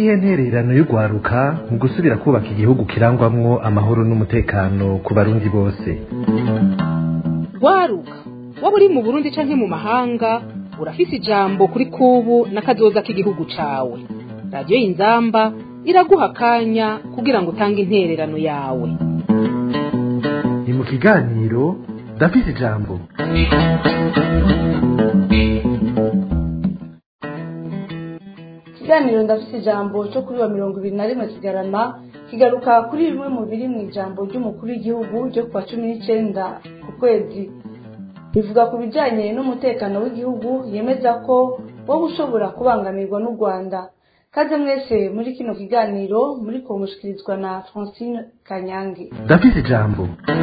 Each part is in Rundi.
niyihe ntererano y'urwaruka mu gusubira kubaka igihugu kirangwamwo amahoro n'umutekano ku barundi bose rwaruka waba uri mu burundi canke mu mahanga urafise ijambo kuri kubu n'akazoza k'igihugu cawe radiyo y'inzamba iraguha akanya kugira ngo utange intererano yawe ni mu kiganiro ndafise ijambo ikiganiro ndafite ijambo cyo kuri wa mirongo ibiri na rimwe kigarama kigaruka kuri bimwe mu biri mu ijambo ry'umukuru w'igihugu ryo kuwa cumi n'icyenda ku kwezi rivuga ku bijyanye n'umutekano w'igihugu yemeza ko wowe ushobora kubangamirwa n'u rwanda kaze mwese muri kino kiganiro muri kumushikirizwa na francine kanyange ndafise ijambo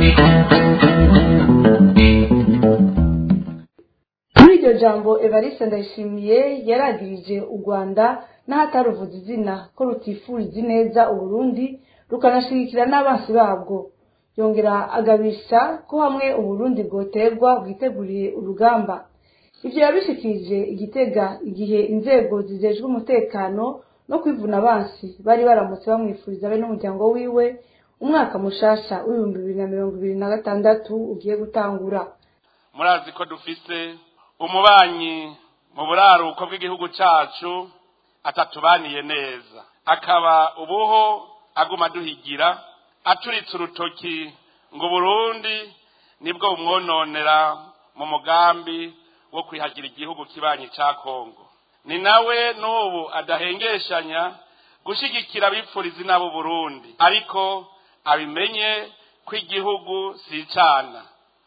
muri iryo jambo evariste ndayishimiye yaragirije u rwanda n'ahataruvuza izina ko rutifuriza ineza uburundi rukanashigikira n'abansi babwo yongera agabisha ko hamwe uburundi bwoterwa bwiteguriye urugamba ibyo yabishikirije igitega igihe inzego zijejwe umutekano no kwivuna abansi bari baramutse bamwifuriza be n'umuryango wiwe umwaka mushasha w'ibihumbi bibiri na mirongo ibiri na gatandatu ugiye gutangura murazi ko dufise umubanyi mu buraruko bw'igihugu cacu atatubaniye neza akaba ubuho aguma duhigira aturitse urutoki ngo burundi nibwo bumwononera mu mugambi wo kwihagira igihugu kibanyi ca kongo ni nawe n'ubu adahengeshanya gushigikira abipfuriza inabo burundi ariko abimenye ko igihugu si icana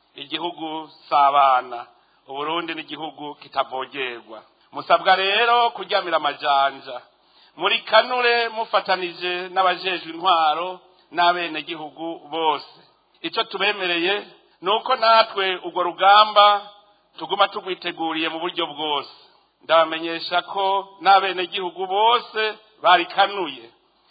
igihugu si abana uburundi n'igihugu kitavogerwa musabwa rero kuryamira amajanja muri kanure mufatanije n'abajejwe intwaro n'abenegihugu bose icyo tubemereye ni uko natwe urwo rugamba tuguma tugwiteguriye mu buryo bwose ndabamenyesha ko n'abenegihugu bose barikanuye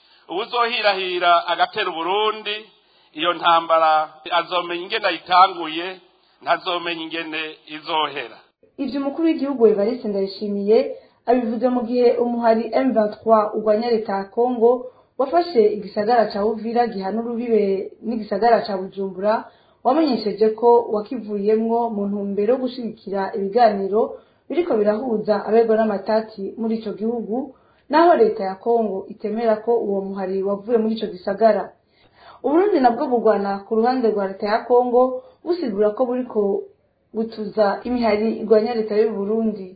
uwuzohirahira agatera uburundi iyo ntambara azomenya ingene ayitanguye ntazomenya ingene izohera ibyo umukuru w'igihugu evariste ndayishimiye abivuze mu gihe umuhari M23 urwanya leta ya Kongo wafashe igisagara ca Uvira gihana urubibe n'igisagara ca Bujumbura wamenyesheje ko wakivuyemwo mu ntumbero yo gushigikira ibiganiro biriko birahuza abegwa n'amatati muri ico gihugu naho leta ya Kongo itemera ko uwo muhari wavuye muri ico gisagara Uburundi nabwo bugwana ku ruhande rwa leta ya Kongo busigura ko buriko butuza imihari igwanya leta y'u Burundi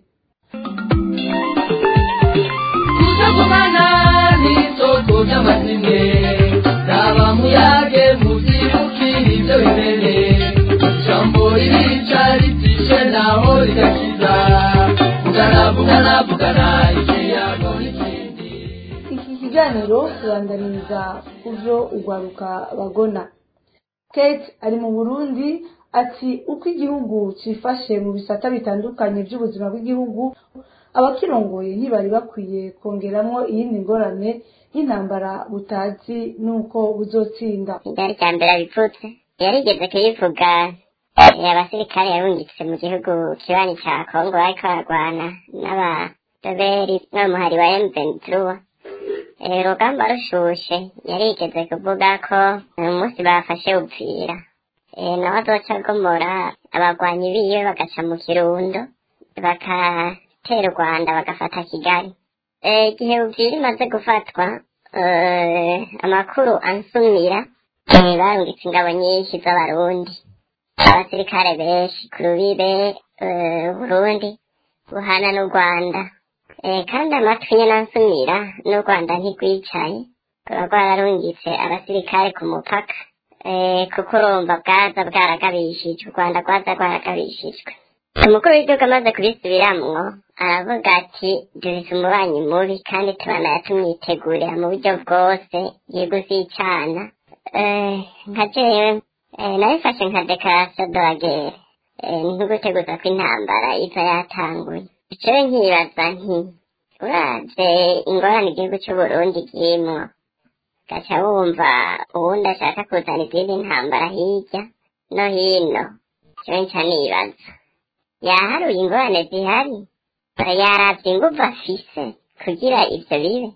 kutagumana n'isoko ry'amazimwe raba muyage muzibukira ibyo bimene ijambo ririca ritishe naho rigakiza vugana vugana vugana ikiyago n'ikindi iki kiganiro kibandaniriza kuvyo urwaruka bagona kate ari mu burundi ati uko igihugu cifashe mu bisata bitandukanye by'ubuzima bw'igihugu abakirongoye ntibari bakwiye kongeramwo iyindi ngorane y'intambara butazi n'uko buzotsinda ibyari bya mbere abivutse yarigeze kuyivuga eh, abasirikare yarungitse mu gihugu kibanyi ca kongo bariko bararwana n'abadoberi n'umuhari wa emventura urugamba rushushe yarigeze kuvuga ko uyu munsi bafashe upfira Eh, nawe azoca agomora abagwanyi biwe bagaca mu kirundo bagatera u rwanda bagafata kigali Eh, igihe uvira imaze gufatwa eh, amakuru ansumira eh, barungitse ingabo nyinshi z'abarundi abasirikare benshi ku rubibe eh, burundi buhana n'u rwanda Eh, kandi amatwi nyene ansumira n'u rwanda ntigwicaye ruba rwararungitse abasirikare ku mupaka eh, kuko urumva bwaza bwaragabishijwe u rwanda rwaza rwaragabishijwe umukuru w'igihugu amaze kubisubiramwo aravuga ati dufise umubanyi mubi kandi tubanaye tumwitegurira mu buryo bwose igihugu zicana eh, nka jewe eh, nabifashe nka dekarasiyo de la guerre eh, ntuguteguza ko intambara iza yatanguye jewe nkibaza nti uravye ingorane igihugu c'uburundi kirimwo gaca wumva uwundi ashaka kuzana izindi ntambara hirya no hino jewe nca nibaza yaharuye ingorane zihari yaravye inguvu afise kugira ivyo bibe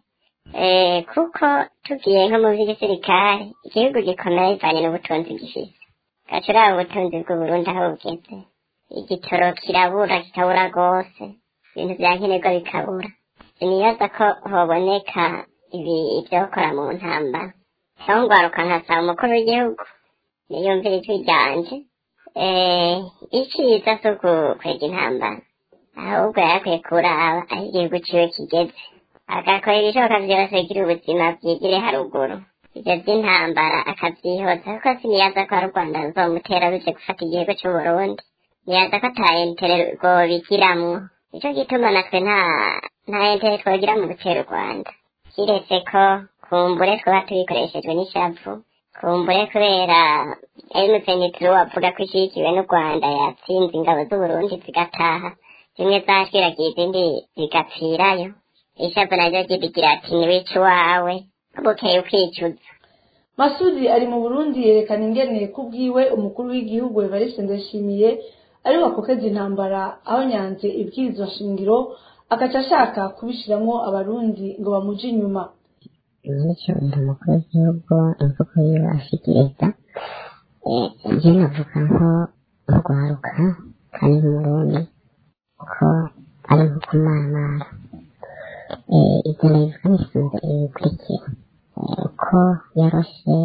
Eh, kuko tugiye nko mu by'igisirikare igihugu gikomeye bivanye n'ubutunzi gifise gaca uraba ubutunzi bw'uburundi aho bugeze igitoro kirabura kikabura rwose ibintu vya nkenerwa bikabura sinibaza ko hoboneka ibi ivyokora mu ntambara aho ngwaruka nkasaba umukuru w'igihugu niyumvira ijwi ryanje eh, iciza si ugukwega intambara ahubwo yarakwiye kuraba aho igihugu ciwe kigeze agakora ibishoboka vyose kugira ubuzima bwigire haruguru ivyo vy'intambara akavyihoza kuko siniyaza ko ari u rwanda ruzomutera ruje gufata igihugu c'uburundi niyaza ko ata entere rwobigiramwo nico gituma natwe nta nta entere twogira mu gutera u rwanda kiretse ko kumbure twaba tubikoreshejwe n'ishavu kumbure kubera emusenitiri wavuga ko ishigikiwe n'u rwanda yatsinze ingabo z'uburundi zigataha zimwe zashwiragiye izindi zigapfirayo ishavu naryo ryibigira ati niwica iwawe bukeye ukicuza masudi ari mu burundi yerekana ingene kubwiwe umukuru w'igihugu evariste ndayishimiye ari wakokeza intambara aho nyanze ibwirizwa shingiro agaca ashaka kubishiramwo abarundi ngo bamuje inyuma nicyo uyu mukuru w'igihugu imvugo yiwe ashikiriza njye navuga nko urwaruka kandi nk'umurundi ko ari nko kumaramara ibyo nabivuga nisunze ibikurikira ko yaroshe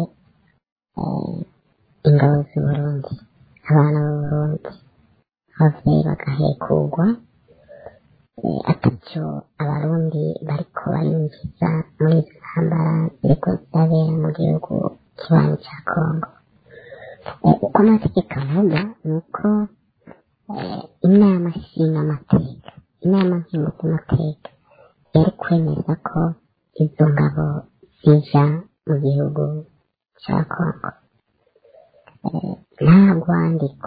ingabo z'uburundi abana b'uburundi abavyeyi bagahekurwa atacyo abarundi bariko barinjiza muri izo ntambara ziriko zirabera mu gihugu kibanyi ca kongo uko amategeko avuga ni uko inama nshingamateka inama nkenguzamateka yari kwemeza ko izo ngabo zija mu gihugu ca kongo nta rwandiko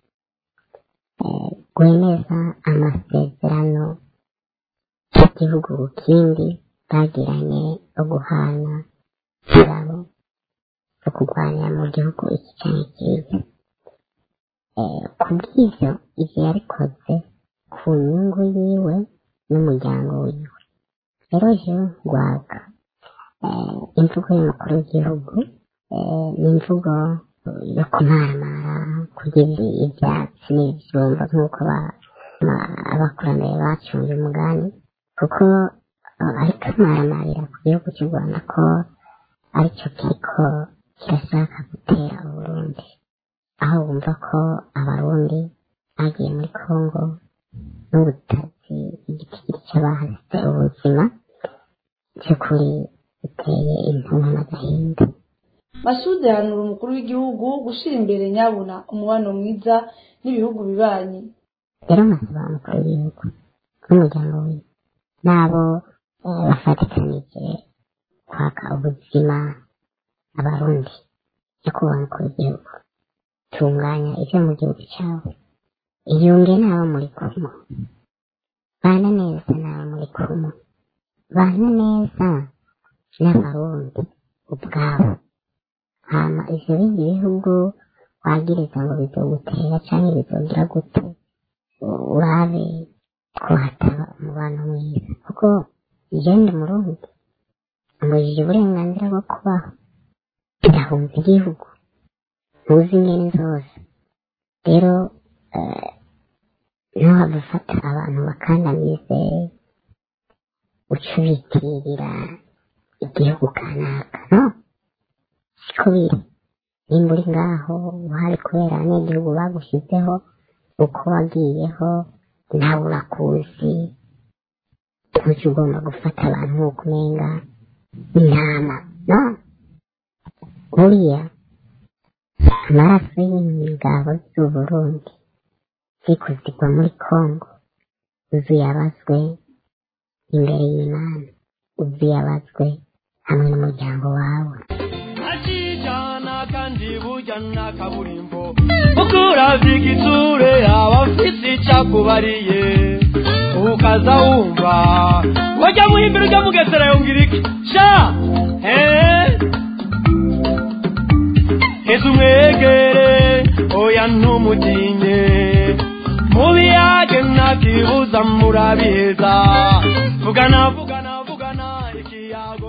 rwemeza amasezerano y'igihugu ku kindi bagiranye yo guhana ingabo zo kurwanya mu gihugu iki canke kiriya ku bw'ivyo ivyo yabikoze ku nyungu yiwe n'umuryango wiwe rero jewe ngwaga imvugo y'umukuru w'igihugu ni imvugo yo kumaramara kugira ivyatsi n'ibijumba nk'uko abakurambere bacunze umugani kuko ariko amaramarira ku gihugu cy'u rwanda ko aricyo kiriko kirashaka gutera uburundi aho bumva ko abarundi bagiye muri kongo n'ubutazi igitigiri cy'abahasize ubuzima by'ukuri biteye intumwa n'agahinda masudi ahanura umukuru w'igihugu gushira imbere nyabuna umubano mwiza n'ibihugu bibanyi rero nkasaba umukuru w'igihugu n'umuryango we n'abo bafatikanije kwaka ubuzima abarundi nyakubahwa umukuru w'igihugu tunganya ibyo mu gihugu cyawe iyunge n'abo muri kumwe bana neza n'abo muri kumwe bana neza n'abarundi ubwabo hama ivyo bindi bihugu wagiriza ngo bizogutera canke bizogira gute urabe ko hataba umubano mwiza kuko igenda umurundi ambujije uburenganzira bwo kubaho ndahunze igihugu ntuzi ingene zose rero ntuhava ufata abantu bakandamize uca ubitirira igihugu kanaka no siko biri nimba uri ngaho uhari kubera abanyagihugu bagushizeho uko wagiyeho nawe urakuzi ntujya ugomba gufata abantu nk'uko umenga intama no buriya amaraso y'ingabo z'uburundi ziriko zigwa muri kongo uzuyabazwe imbere y'imana uzuyabazwe hamwe n'umuryango wawe akijana kandi burya na kaburimbo ukuravya igitsure aba afise icakubariye ukaza wumva wajya muhimbira ujya mugesera yongera iki sha eh heza umwegere oya ntumutinye mubiyage ntakibuza murabiheza vugana vugana vugana ikiyago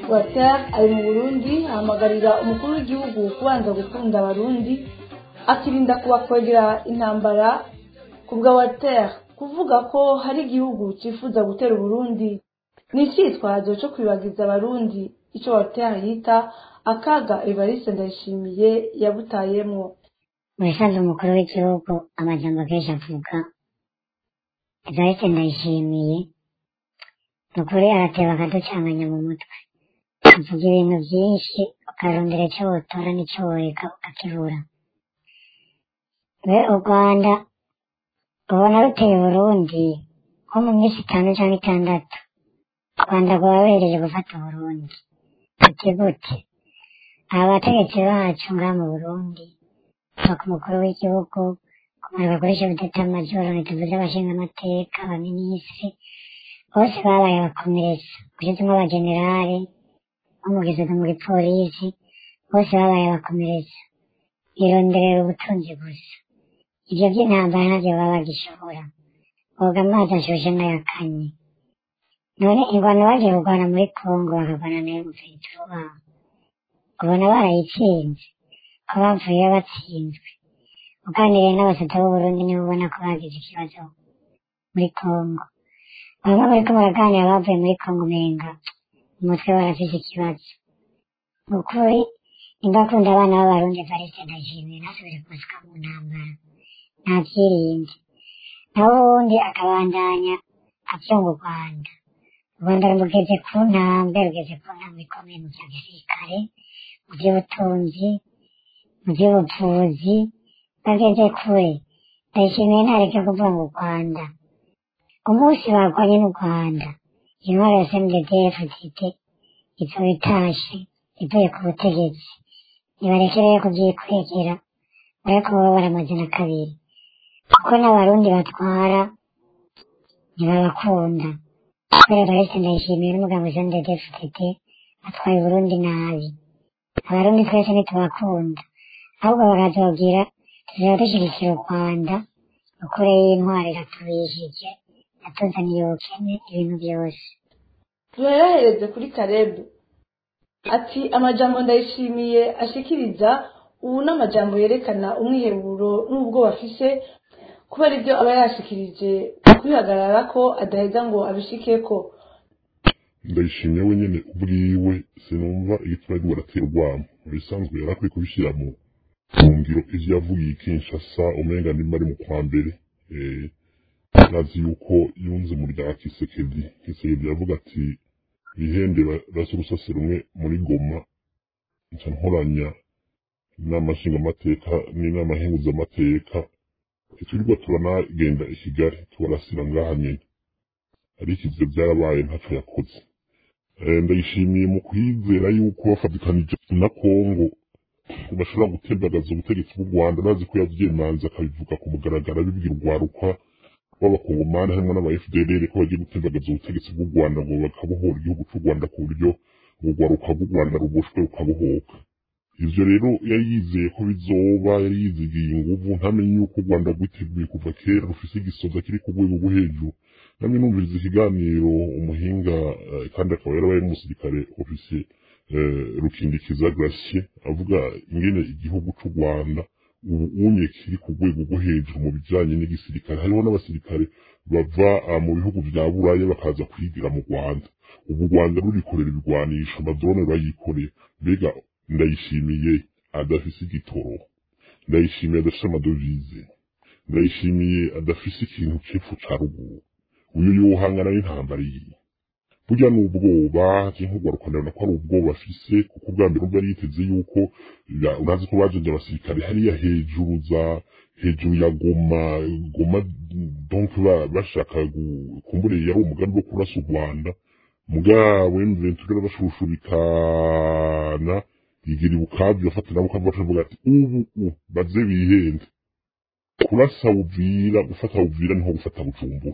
water ari mu burundi ahamagarira umukuru w'igihugu kubanza gukunda abarundi akirinda kubakwegera intambara ku bwa water kuvuga ko hari igihugu cyifuza gutera uburundi ni icyitwazo cyo kwibagiza abarundi icyo water yita akaga evariste ndayishimiye yabutayemwo mu bisanzwe umukuru w'igihugu amajambo kenshi avuga evariste ndayishimiye ni ukuri arateba akaducanganya mu mutwe avuga ibintu byinshi ukarondera icyo wotora n'icyo woreka ukakibura we u rwanda ubona ruteye uburundi nko mu minsi itanu cyangwa itandatu u rwanda rwaba ruhereje gufata uburundi ati gute aba bategetsi bacu ngaha mu burundi kuva ku mukuru w'igihugu kumanuka kuri shebuteta majoro ntituvuze abashingamateka abaminisitiri bose babaye abakomeretsa ushyizemo abagenerale bamugeze no muri polisi bose babaye abakomeretsa bironderera ubutunzi gusa ibyo by'intambara ntabyo baba bagishobora boga amazi ashushe n'ayakanye none ingwano bagiye kurwana muri kongo bakarwana nayo mufitiro wabo ubona barayitsinze ko bavuye batsinzwe uganiriye n'abasata b'uburundi nibo ubona ko bagize ikibazo muri kongo bamwe bariko baraganira bavuye muri kongo umenga umutwe barafise ikibazo ni ukuri nimba akunda abana b'abarundi variste ndashimiye ntasubire kubasuka mu ntambara ntavyirinde naho ubundi akabandanya avyunga u rwanda u rwanda rugeze ku ntambwe rugeze ku ntambwe ikomeye mu vya gisirikare mu vy'ubutunzi mu vy'ubuvuzi bageze kure ndayishimiye ntareke kuvuga ngo u rwanda umunsi barwanye n'u rwanda intwaro ya cndfdt izoba itashe ivuye ku butegetsi nibareke rero kubyikwegera bariko baba baramaze na kabiri kuko n'abarundi batwara ntibabakunda kubera barese ndayishimiye n'umugambo cndfdt atwaye uburundi nabi abarundi twese ntitubakunda ahubwo bakazobwira tuzaba dushyigikira u rwanda ukure y'intwari iratubishije yatuzaniye ubukene ibintu byose duherahereze kuri karebu ati amajambo ndayishimiye ashikiriza ubu n'amajambo yerekana umwiheburo n'ubwo bafise kubera ibyo aba yashikirije kwihagarara ko adaheza ngo abishikeko ndayishimiye wenyine ubwiwe sinumva igituma ariko baratera urwamo mu bisanzwe yari akwiye kubishyira mu mu ngiro ivyo yavugiye kinshasa umenga nimba ari mu kwa mbere eh, nazi yuko yunze mu rya kisekedi kisekedi yavuga ati bihende rasi urusase rumwe muri goma nca nkoranya inama nshingamateka n'inama nkenguzamateka ntiturirwa turanagenda i kigali tubarasira ngaha nyene ariko ivyo vyarabaye ntaco yakoze Eh, ndayishimiye mu kwizera yuko bafatikanije na kongo bashobora gutembagaza ubutegetsi bw'u rwanda bazi ko yavyimanze akabivuga ku mugaragaro abibwira urwaruka b'abakongomani harimo n'aba fdr ko bagiye gutembagaza ubutegetsi bw'u rwanda ngo bakabohora igihugu c'u rwanda ku buryo urwaruka rw'u rwanda ruboshwe rukabohoka ivyo rero yari yizeye ko bizoba yari yizigiye inguvu ntamenye yuko u rwanda rwiteguye kuva kera rufise igisoza kiri ku rwego rwo hejuru namwe numviriza ikiganiro umuhinga eh, kandi akaba yarabaye n'umusirikare ofisiye eh, rukindikiza Gratien avuga ingene igihugu c'u Rwanda ubu unye kiri ku rwego rwo hejuru mu bijanye n'igisirikare hariho n'abasirikare bava ah, mu bihugu vya buraya bakaza kwigira mu Rwanda ubu u Rwanda rurikorera ibigwanisho amadrone bayikoreye mbega ndayishimiye adafise igitoro ndayishimiye adafise amadovize ndayishimiye adafise ikintu c'epfo ca ruguru uyu yohangana n'intambara iyi burya ni ubwoba nk'urwaruka ndabona ko ari ubwoba afise kuko ubwa mbere ubwo yari yiteze yuko ya- urazi ko bajeje abasirikare hariya hejuru za hejuru ya goma goma donc ba- bashaka gu- kumbure yari umugambi wo kurasa u rwanda mugabo emventure barashushubikana yigira ibukavu bafata nabo ukava bavuga ati ubu u baze bihende kurasa uvira gufata uvira niho gufata bujumbura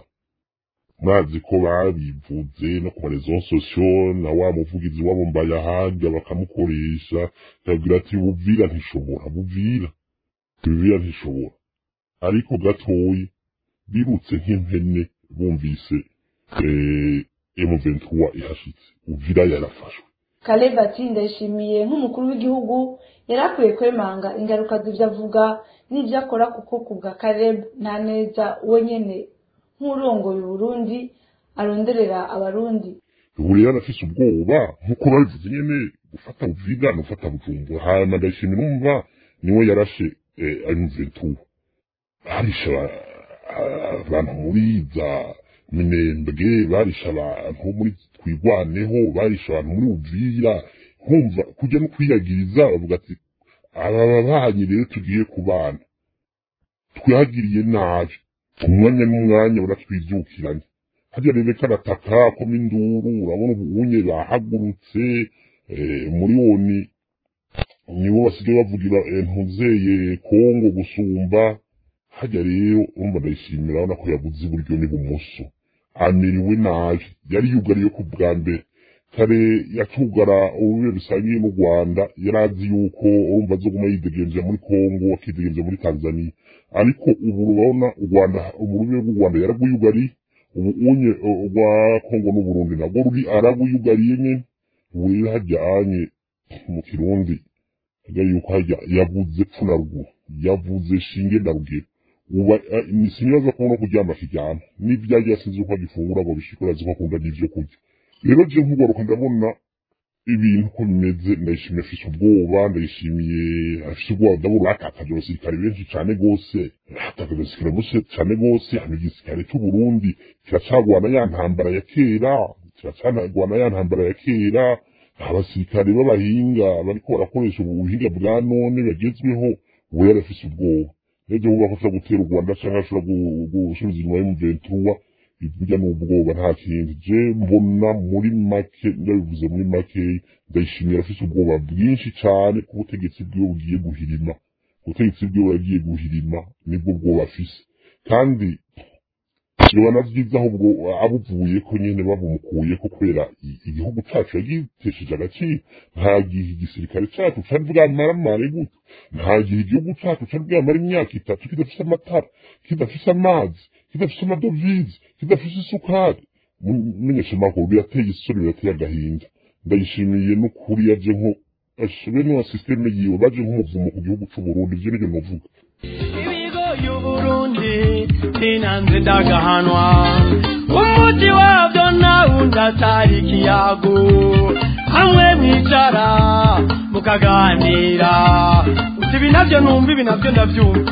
mwazi ko babivuze no ku marezo sosiyo na wa muvugizi wabo mbayahanga bakamukoresha yabwira ati buvira ntishobora buvira buvira ntishobora ariko gatoyi birutse nk'impene bumvise eh, M23 ihashitse uvira yarafashwe Caleb ati ndayishimiye nk'umukuru w'igihugu yari akwiye kwemanga ingaruka z'ibyo avuga n'ibyo akora kuko ku bwa Caleb nta neza we nyene nk'urongoye Burundi aronderera abarundi ubu rero arafise ubwoba nk'uko babivuze nyene gufata buviga no gufata bujumbura hanyuma ndayishimiye numva niwe yarashe M23 barisha abantu muri za minembwe barisha abantu muri twigwaneho barisha abantu muri uvira nkumva kujya no kwiyagiriza bavuga ati aba babanyi rero tugiye kubana twihagiriye nabi umwanya n'umwanya uratwibyukiranye harya rero karataka koma induru urabona ubunye bahagurutse muri woni nibo basigaye bavugira ntuzeye kongo gusumba hajya rero urumva ndayishimira urabona ko yabuze iburyo n'ibumoso amiriwe nabi yari yugariye ku bwa mbere kare yatugara ubube bisangiye n'u rwanda yari azi yuko urumva azoguma yidegenje muri kongo akidegenje muri tanzania ariko ubu urabona u rwanda ururimi rw'u rwanda yaragwiyugariye ubu unye rwa kongo n'uburundi nabwo ruri aragwiyugariye nyene ubu rero hajyanye mu kirundi hajya yuko hajya yavuze pfu na ruguru yavuze shinge na rugero uba sinibaza ko no kuryama kiryama n'ibyo yagiye asinze uko agifungura ngo bishikura azi ko akunda n'ivyo kurya rero je nkugaruka ndabona ibintu ko bimeze ndayishimiye afise ubwoba ndayishimiye afise ubwoba ndabura atakaje abasirikare benshi cane gose atakaje abasirikare benshi cane gose hano igisirikare c'uburundi kiracagwana ya ntambara ya kera kiracagwana ya ntambara ya kera abasirikare b'abahinga bariko barakoresha ubuhinga bwa none bagezweho ubu yari afise ubwoba rero vuga ko ashobora gutera u rwanda canke ashobora gusubiza inyuma y'umuventura burya ni ubwoba nta kindi je mbona muri make ndabivuze muri make ndayishimira afise ubwoba bwinshi cane ku butegetsi bwiwe bugiye guhirima ubutegetsi bwiwe yagiye guhirima nibwo bwoba afise kandi yoba vyiza ahubwo abuvuye ko nyene babumukuye ko kubera igihugu cacu yagitesheje agaciro nta gihe igisirikare cacu cari bwamaramare gute nta gihe igihugu cacu cari bwamara imyaka itatu kidafise amatara kidafise amazi kidafise amadovize kidafise isukari menyesha amakuru birateye isoni birateye agahinda ndayishimiye n'ukuri yaje nko ashobe no systeme yiwe baje nk'umuvumo ku gihugu c'uburundi ivyo nivyo novuga ibigo y'uburundi sinanze ndagahanwa umuti wabyo nawundi atari ikiyago hamwe mwicara mukaganira uti ibi nabyo numva ibi nabyo ndabyumva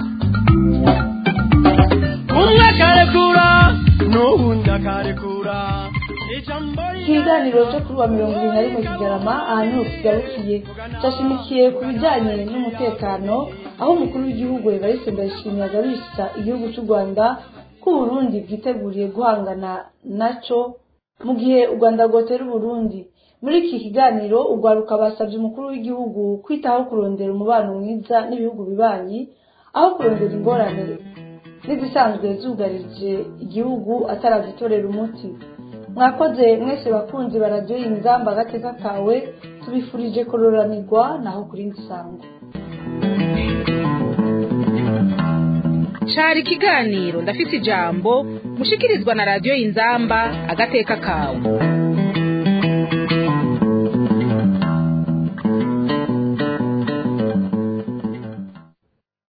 umwe akarekura n'uwundi akarekura ijambo ikiganiro cyo kuri wa mirongo ibiri na rimwe kigarama ahantu kigarukiye cyashimikiye ku bijyanye n'umutekano aho umukuru w'igihugu evariste ndayishimiye agabisha igihugu cy'u rwanda ko uburundi bwiteguriye guhangana naco mu gihe u rwanda rwotera uburundi muri iki kiganiro urwaruka basabye umukuru w'igihugu kwitaho kurondera umubano mwiza n'ibihugu bibanyi aho kurondera ingorane n'izisanzwe zugarije igihugu atarazitorera umuti mwakoze mwese bakunzi baradiyo inzamba agateka kawe tubifurije kororanirwa naho kuri nsango cari ikiganiro ndafise ijambo mushikirizwa na radiyo inzamba agateka kawe